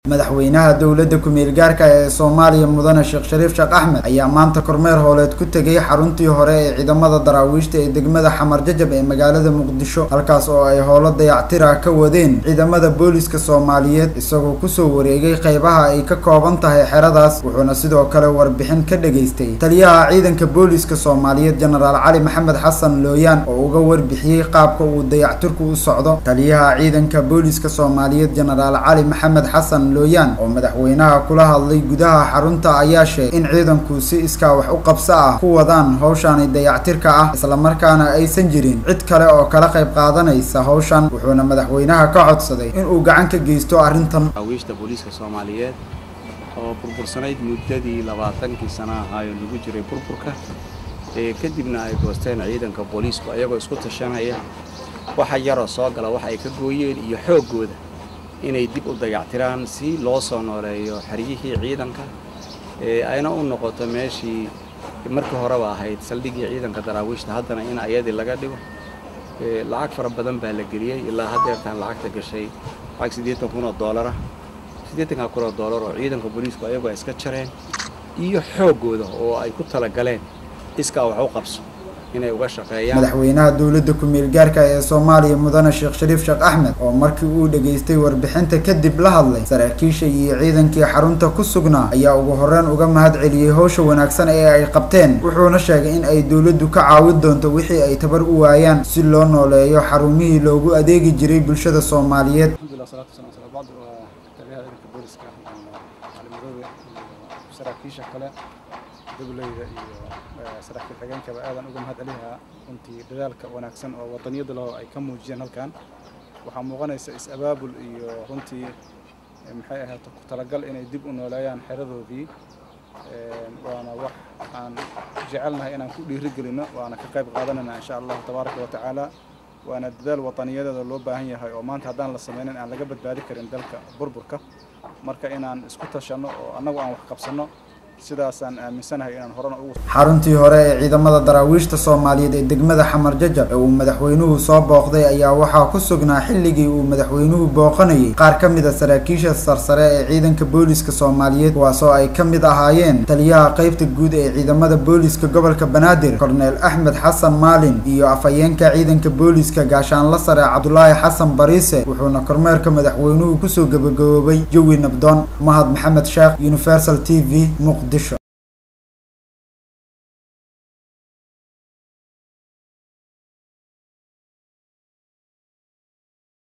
madaxweynaha dowladda ku-meel gaarka ee soomaaliya mudane sheekh shariif sheekh axmed ayaa maanta kormeer hooleed ku tegay xaruntii hore ee ciidamada daraawiishta ee degmada xamar jajab ee magaalada muqdisho halkaas oo ay howlo dayactira ka wadeen ciidamada booliska soomaaliyeed isagoo kusoo wareegay qeybaha ay ka kooban tahay xeradaas wuxuuna sidoo kale warbixin ka dhageystay taliyaha ciidanka booliska soomaaliyeed jenaraal cali maxamed xasan looyaan oo uga warbixiyey qaabka uu dayactirku u socdo taliyaha ciidanka booliska soomaaliyeed jenaraal cali maxamed xasan looyaan oo madaxweynaha kula hadlay gudaha xarunta ayaa sheegay in ciidanku si iskaa wax u qabso ah ku wadaan howshaani dayactirka ah islamarkaana aysan jirin cid kale oo kala qayb qaadanaysa howshan wuxuuna madaxweynaha ka codsaday inuu gacan ka geysto arrintan daraawiishta booliiska soomaaliyeed oo burbursanayd muddadii labaatankii sana ahaayo lagu jiray burburka ee kadibna ay goosteen ciidanka booliisku ayagoo isku tashanaya waxa yaroo soo gala wax ay ka gooyeen iyo xooggooda inay dib u dayactiraan si loo soo nooleeyo xeryihii ciidanka ee ayna u noqoto meeshii markii horeba ahayd saldhiggii ciidanka daraawiishta haddana in ayadii laga dhigo lacag fara badan baa la geliyey ilaa haddeertaan lacagta gashay lacag siddeetan kun oo doolara siddeetanka kun oo doolar oo ciidanka booliisku ayagoo iska jareen iyo xooggooda oo ay ku talagaleen iskaa wax u qabso inay uga shaqeeyaan madaxweynaha dowladda ku-meel gaarka ee soomaaliya mudane sheekh shariif sheekh axmed oo markii uu dhageystay warbixinta kadib la hadlay saraakiisha iyo ciidankii xarunta ku sugnaa ayaa ugu horreyn uga mahad celiyey howsha wanaagsan ee ay qabteen wuxuuna sheegay in ay dowladdu ka caawin doonto wixii ay tabar u waayaan si loo nooleeyo xarumihii loogu adeegi jiray bulshada soomaaliyeed saraakiisha kale dowleyda iyo saraakiil xigeenkaba aadan uga mahad celihaa runtii dadaalka wanaagsan oo wadaniyada laho ay ka muujiyeen halkan waxaa muuqanaysa is-abaabul iyo runtii maxay ahayd ku talagal inay dib u nooleeyaan xeradoodii waana wax aan jecelnahay inaan ku dhiirigelino waana ka qayb qaadanayna insha allahu tabaaraka wa tacaala waana dadaal wataniyadeeda loo baahan yahay oo maanta haddaan la sameynin aan laga badbaadi karin dalka burburka marka inaan isku tashanno oo annagu aan wax qabsanno sidaasaan aaminsanahay inaan horena ugu xaruntii hore ee ciidamada daraawiishta soomaaliyeed ee degmada xamar jajab ee uu madaxweynuhu soo booqday ayaa waxaa ku sugnaa xilligii uu madaxweynuhu booqanayay qaar ka mid a saraakiisha sarsare ee ciidanka booliska soomaaliyeed kuwaasoo ay ka mid ahaayeen taliyaha qeybta guud ee ciidamada booliska gobolka banaadir korneel axmed xasan maalin iyo afhayeenka ciidanka booliska gaashaanla sare cabdulaahi xasan bariise wuxuuna kormeerka madaxweynuhu kusoo gabagaboobay jawi nabdoon mahad maxamed sheekh universal t v muqdisho